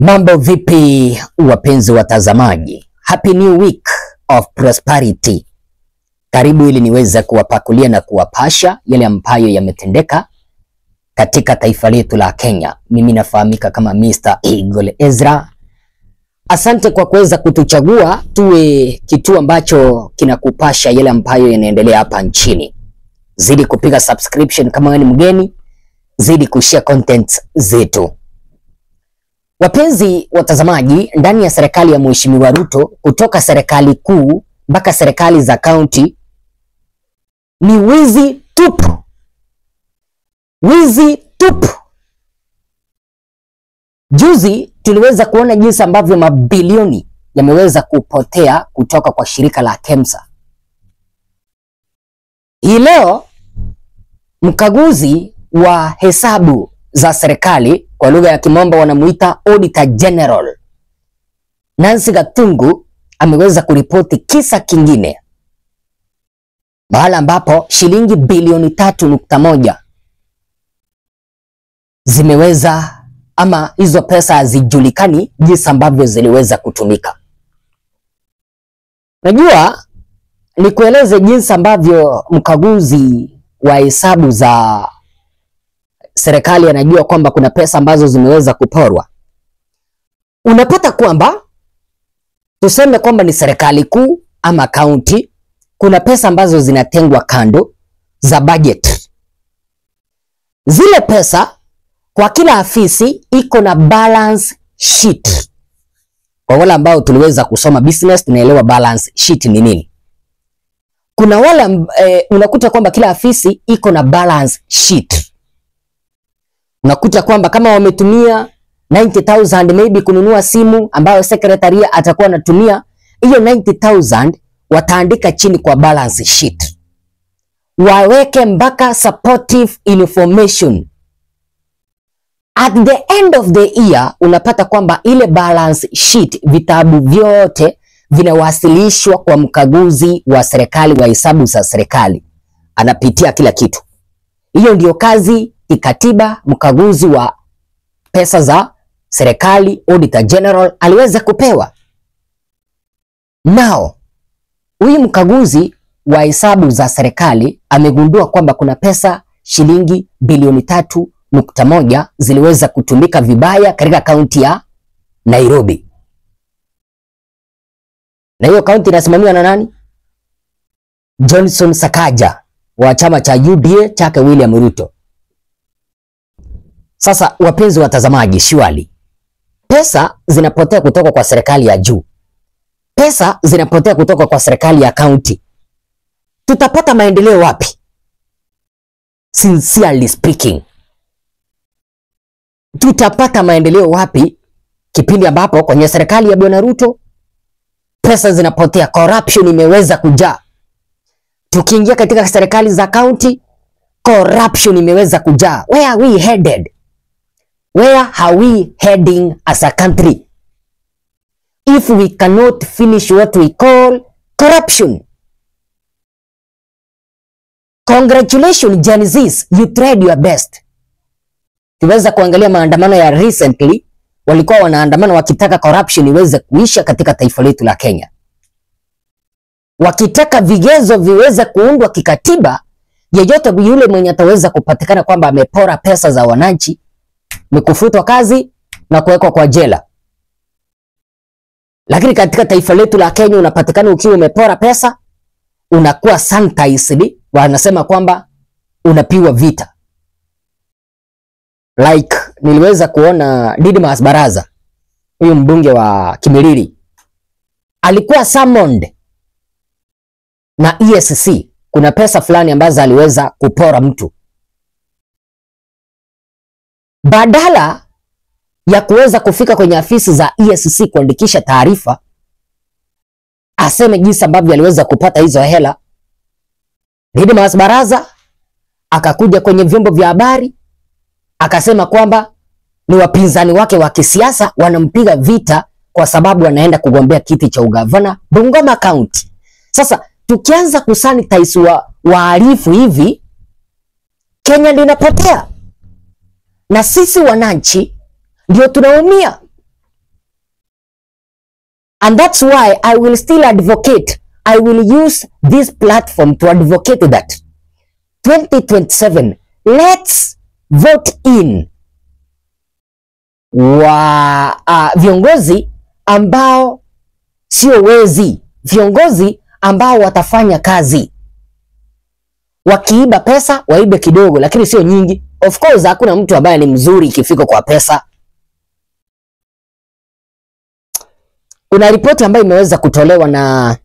Mambo vipi wapenzi watazamaji? Happy new week of prosperity. Karibu ili niweze kuwapakulia na kuwapasha yale ambayo yametendeka katika taifa letu la Kenya. Mimi nafahamika kama Mr. Eagle Ezra. Asante kwa kuweza kutuchagua tuwe kituo ambacho kinakupasha yale ambayo yanaendelea hapa nchini. Zidi kupiga subscription kama wewe ni mgeni, zidi kushare content zetu. Wapenzi watazamaji, ndani ya serikali ya Mheshimiwa Ruto, kutoka serikali kuu mpaka serikali za kaunti, ni wizi tupu, wizi tupu. Juzi tuliweza kuona jinsi ambavyo mabilioni yameweza kupotea kutoka kwa shirika la KEMSA. Hii leo mkaguzi wa hesabu za serikali kwa lugha ya kimombo wanamuita Auditor General Nancy Gatungu ameweza kuripoti kisa kingine mahala ambapo shilingi bilioni tatu nukta moja zimeweza ama hizo pesa hazijulikani jinsi ambavyo ziliweza kutumika. Najua nikueleze jinsi ambavyo mkaguzi wa hesabu za serikali anajua kwamba kuna pesa ambazo zimeweza kuporwa. Unapata kwamba tuseme kwamba ni serikali kuu ama kaunti, kuna pesa ambazo zinatengwa kando za budget. Zile pesa kwa kila afisi iko na balance sheet. Kwa wale ambao tuliweza kusoma business, tunaelewa balance sheet ni nini. Kuna wale eh, unakuta kwamba kila afisi iko na balance sheet unakuta kwamba kama wametumia 90000 maybe kununua simu ambayo sekretaria atakuwa anatumia hiyo 90000 wataandika chini kwa balance sheet, waweke mpaka supportive information. At the end of the year unapata kwamba ile balance sheet, vitabu vyote vinawasilishwa kwa mkaguzi wa serikali wa hesabu za serikali, anapitia kila kitu. Hiyo ndio kazi kikatiba mkaguzi wa pesa za serikali Auditor General aliweza kupewa. Nao huyu mkaguzi wa hesabu za serikali amegundua kwamba kuna pesa shilingi bilioni tatu nukta moja ziliweza kutumika vibaya katika kaunti ya Nairobi, na hiyo kaunti inasimamiwa na nani? Johnson Sakaja wa chama cha UDA chake William Ruto. Sasa wapenzi watazamaji, shwali, pesa zinapotea kutoka kwa serikali ya juu, pesa zinapotea kutoka kwa serikali ya kaunti. Tutapata maendeleo wapi? Sincerely speaking, tutapata maendeleo wapi kipindi ambapo kwenye serikali ya Bwana Ruto pesa zinapotea, corruption imeweza kujaa. Tukiingia katika serikali za kaunti, corruption imeweza kujaa. Where are we headed? Where are we heading as a country if we cannot finish what we call corruption? Congratulations Gen Zs, you tried your best. Tuweza kuangalia maandamano ya recently, walikuwa wanaandamana wakitaka corruption iweze kuisha katika taifa letu la Kenya, wakitaka vigezo viweze kuundwa kikatiba, yeyote yule mwenye ataweza kupatikana kwamba amepora pesa za wananchi ni kufutwa kazi na kuwekwa kwa jela. Lakini katika taifa letu la Kenya unapatikana ukiwa umepora pesa, unakuwa sanitized, wanasema kwamba unapigwa vita. Like niliweza kuona Didmas Baraza, huyu mbunge wa Kimilili alikuwa summoned na EACC. Kuna pesa fulani ambazo aliweza kupora mtu badala ya kuweza kufika kwenye afisi za EACC kuandikisha taarifa, aseme jinsi ambavyo aliweza kupata hizo hela. Didmas Baraza akakuja kwenye vyombo vya habari akasema kwamba ni wapinzani wake wa kisiasa wanampiga vita kwa sababu anaenda kugombea kiti cha ugavana Bungoma County. Sasa tukianza kusanitize wa wahalifu hivi, Kenya linapotea na sisi wananchi ndio tunaumia. And that's why I will still advocate. I will use this platform to advocate that 2027 let's vote in wa uh, viongozi ambao sio wezi, viongozi ambao watafanya kazi. Wakiiba pesa waibe kidogo, lakini sio nyingi. Of course hakuna mtu ambaye ni mzuri ikifika kwa pesa. Kuna ripoti ambayo imeweza kutolewa na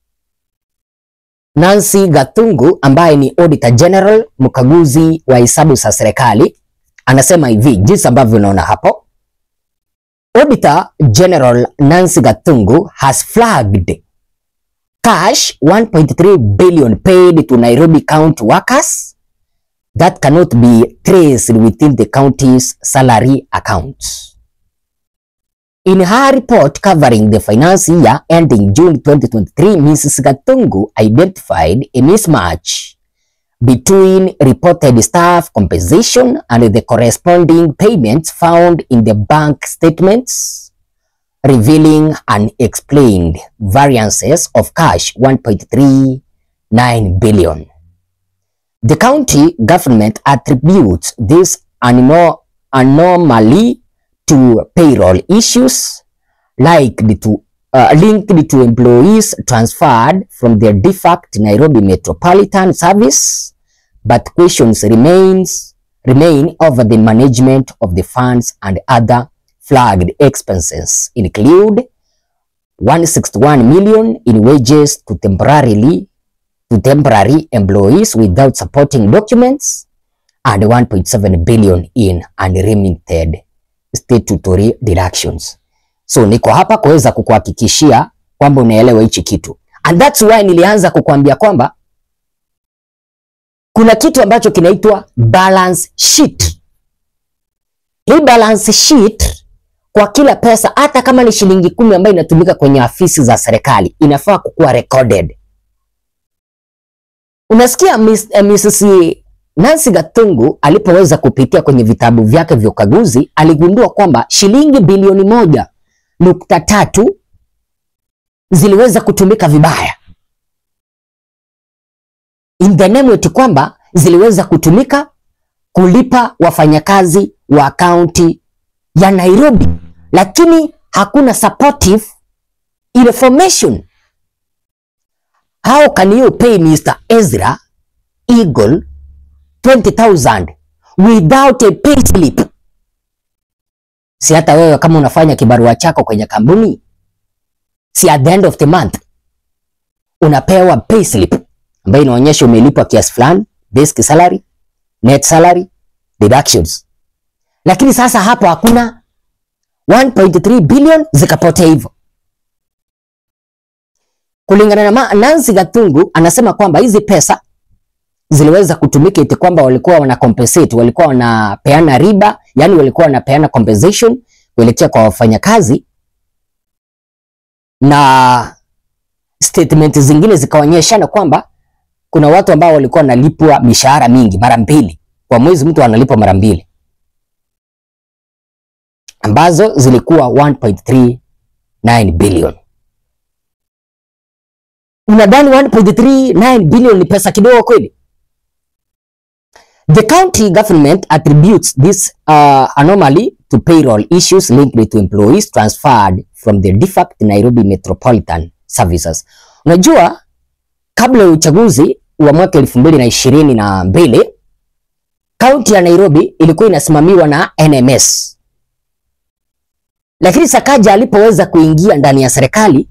Nancy Gathungu ambaye ni Auditor General, mkaguzi wa hesabu za serikali, anasema hivi jinsi ambavyo unaona hapo. Auditor General Nancy Gathungu has flagged cash 1.3 billion paid to Nairobi county workers that cannot be traced within the county's salary accounts. In her report covering the finance year ending June 2023, Mrs. Gatungu identified a mismatch between reported staff compensation and the corresponding payments found in the bank statements, revealing unexplained variances of cash 1.39 billion. The county government attributes this ano- anomaly to payroll issues linked to, uh, linked to employees transferred from their defunct Nairobi Metropolitan Service, but questions remains remain over the management of the funds and other flagged expenses include 161 million in wages to temporarily to temporary employees without supporting documents and 1.7 billion in unremitted statutory deductions. So niko hapa kuweza kukuhakikishia kwamba unaelewa hichi kitu. And that's why nilianza kukuambia kwamba kuna kitu ambacho kinaitwa balance sheet. Hii balance sheet kwa kila pesa hata kama ni shilingi kumi ambayo inatumika kwenye afisi za serikali inafaa kukuwa recorded. Unasikia Miss, eh, Mrs. Nancy Gatungu alipoweza kupitia kwenye vitabu vyake vya ukaguzi aligundua kwamba shilingi bilioni moja nukta tatu ziliweza kutumika vibaya in the name eti kwamba ziliweza kutumika kulipa wafanyakazi wa kaunti ya Nairobi, lakini hakuna supportive information. How can you pay Mr. Ezra Eagle 20,000 without a pay slip? Si hata wewe kama unafanya kibarua chako kwenye kampuni, si at the end of the month unapewa pay slip ambayo inaonyesha umelipwa kiasi fulani, basic salary, net salary, deductions. Lakini sasa hapo hakuna 1.3 billion zikapotea hivyo. Kulingana na Ma- Nancy Gatungu anasema kwamba hizi pesa ziliweza kutumika eti kwamba walikuwa wana compensate, walikuwa wanapeana riba, yani walikuwa wanapeana compensation kuelekea kwa wafanyakazi, na statement zingine zikaonyeshana kwamba kuna watu ambao walikuwa wanalipwa mishahara mingi mara mbili kwa mwezi, mtu analipwa mara mbili ambazo zilikuwa 1.39 billion. Unadhani 1.39 billion ni pesa kidogo kweli? The county government attributes this uh, anomaly to payroll issues linked to employees transferred from the defunct Nairobi Metropolitan Services. Unajua, kabla ya uchaguzi wa mwaka elfu mbili na ishirini na mbili kaunti ya Nairobi ilikuwa inasimamiwa na NMS, lakini Sakaja alipoweza kuingia ndani ya serikali,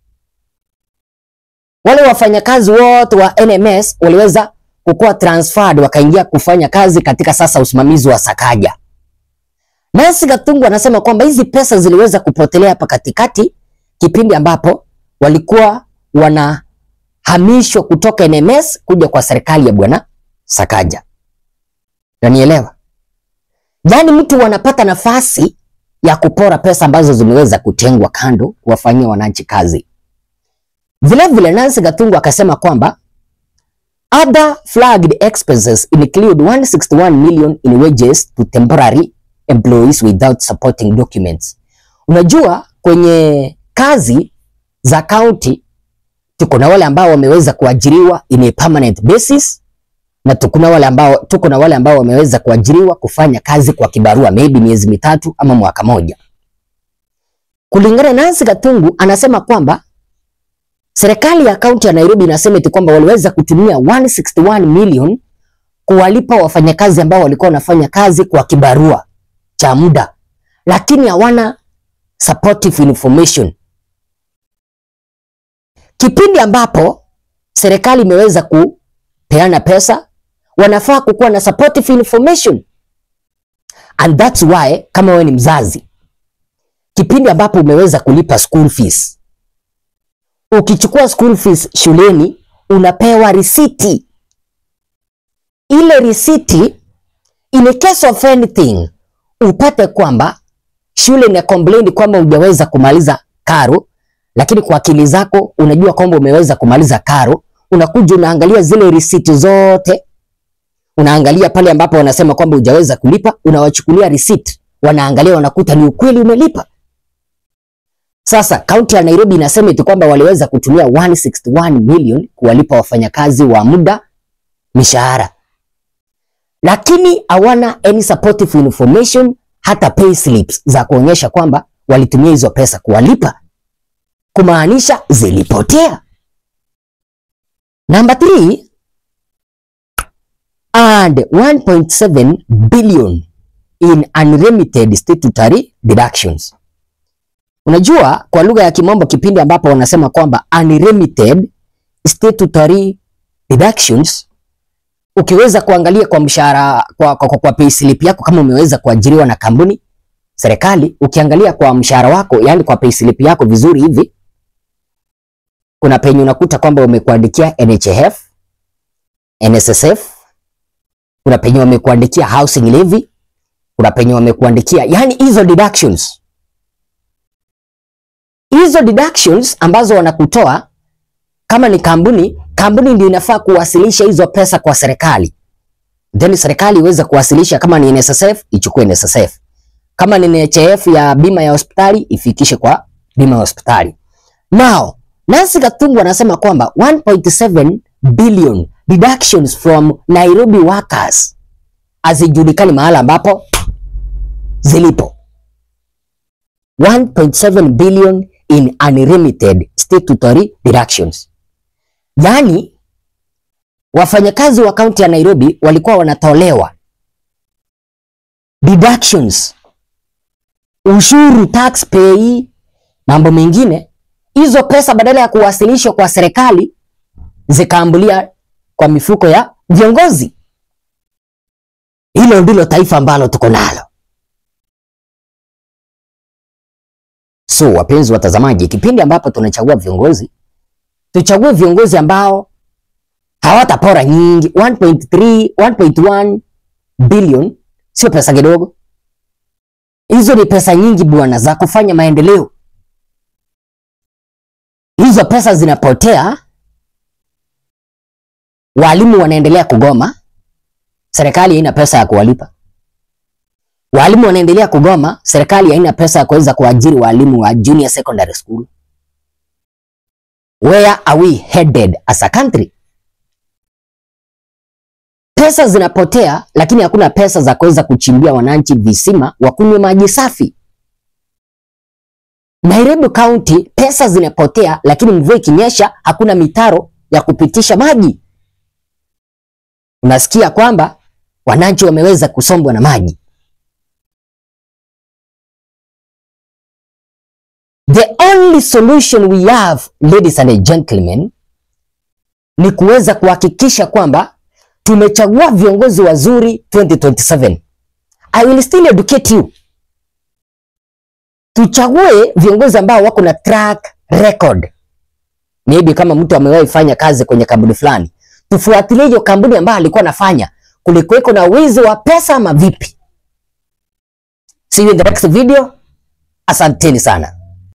wale wafanyakazi wote wa NMS waliweza kukuwa transferred wakaingia kufanya kazi katika sasa usimamizi wa Sakaja. Nancy Gatungu anasema kwamba hizi pesa ziliweza kupotelea hapa katikati, kipindi ambapo walikuwa wanahamishwa kutoka NMS kuja kwa serikali ya bwana Sakaja. Unanielewa? Yaani mtu wanapata nafasi ya kupora pesa ambazo zimeweza kutengwa kando kuwafanyia wananchi kazi. Vilevile Nancy Gatungu akasema kwamba other flagged expenses include 161 million in wages to temporary employees without supporting documents. Unajua kwenye kazi za kaunti tuko na wale ambao wameweza kuajiriwa in a permanent basis na tuko na wale ambao tuko na wale ambao wameweza kuajiriwa kufanya kazi kwa kibarua maybe miezi mitatu ama mwaka moja. Kulingana na Nancy Gatungu anasema kwamba serikali ya kaunti ya Nairobi inasema eti kwamba waliweza kutumia 161 million kuwalipa wafanyakazi ambao walikuwa wanafanya kazi kwa kibarua cha muda, lakini hawana supportive information. Kipindi ambapo serikali imeweza kupeana pesa, wanafaa kukuwa na supportive information. And that's why kama wewe ni mzazi, kipindi ambapo umeweza kulipa school fees, ukichukua school fees shuleni unapewa risiti. Ile risiti in case of anything upate kwamba shule ina complain kwamba hujaweza kumaliza karo, lakini kwa akili zako unajua kwamba umeweza kumaliza karo, unakuja unaangalia zile risiti zote, unaangalia pale ambapo wanasema kwamba hujaweza kulipa, unawachukulia receipt, wanaangalia wanakuta ni ukweli umelipa. Sasa kaunti ya Nairobi inasema eti kwamba waliweza kutumia 161 million kuwalipa wafanyakazi wa muda mishahara, lakini hawana any supportive information, hata pay slips za kuonyesha kwamba walitumia hizo pesa kuwalipa, kumaanisha zilipotea. Number 3 and 1.7 billion in unremitted statutory deductions. Unajua kwa lugha ya Kimombo kipindi ambapo wanasema kwamba unremitted statutory deductions, ukiweza kuangalia kwa mshahara kwa, kwa, kwa, kwa payslip yako kama umeweza kuajiriwa na kampuni serikali, ukiangalia kwa mshahara wako, yani kwa payslip yako vizuri hivi, kuna penye unakuta kwamba umekuandikia NHIF, NSSF, kuna penye wamekuandikia housing levy, kuna penye wamekuandikia yani hizo deductions hizo deductions ambazo wanakutoa kama ni kampuni, kampuni ndio inafaa kuwasilisha hizo pesa kwa serikali, then serikali iweze kuwasilisha. Kama ni NSSF ichukue NSSF, kama ni NHIF ya bima ya hospitali ifikishe kwa bima ya hospitali. Now Nancy Gatungu anasema kwamba 1.7 billion deductions from Nairobi workers hazijulikani mahala ambapo zilipo. 1.7 billion in unremitted statutory deductions. Yaani wafanyakazi wa kaunti ya Nairobi walikuwa wanatolewa deductions, ushuru, tax pay, mambo mengine. Hizo pesa badala ya kuwasilishwa kwa serikali zikaambulia kwa mifuko ya viongozi. Hilo ndilo taifa ambalo tuko nalo. So wapenzi watazamaji, kipindi ambapo tunachagua viongozi, tuchague viongozi ambao hawatapora nyingi. 1.3 1.1 billion sio pesa kidogo, hizo ni pesa nyingi bwana, za kufanya maendeleo. Hizo pesa zinapotea, walimu wanaendelea kugoma, serikali haina pesa ya kuwalipa. Walimu wanaendelea kugoma, serikali haina pesa ya kuweza kuajiri walimu wa junior secondary school. Where are we headed as a country? Pesa zinapotea, lakini hakuna pesa za kuweza kuchimbia wananchi visima wakunywe maji safi. Nairobi County pesa zinapotea, lakini mvua ikinyesha hakuna mitaro ya kupitisha maji. Unasikia kwamba wananchi wameweza kusombwa na maji. The only solution we have, ladies and gentlemen, ni kuweza kuhakikisha kwamba tumechagua viongozi wazuri 2027. I will still educate you. Tuchague viongozi ambao wako na track record. Maybe kama mtu amewahi fanya kazi kwenye kampuni fulani, tufuatilie hiyo kampuni ambayo alikuwa anafanya, kulikuweko na wizi wa pesa ama vipi? See you in the next video. Asanteni sana.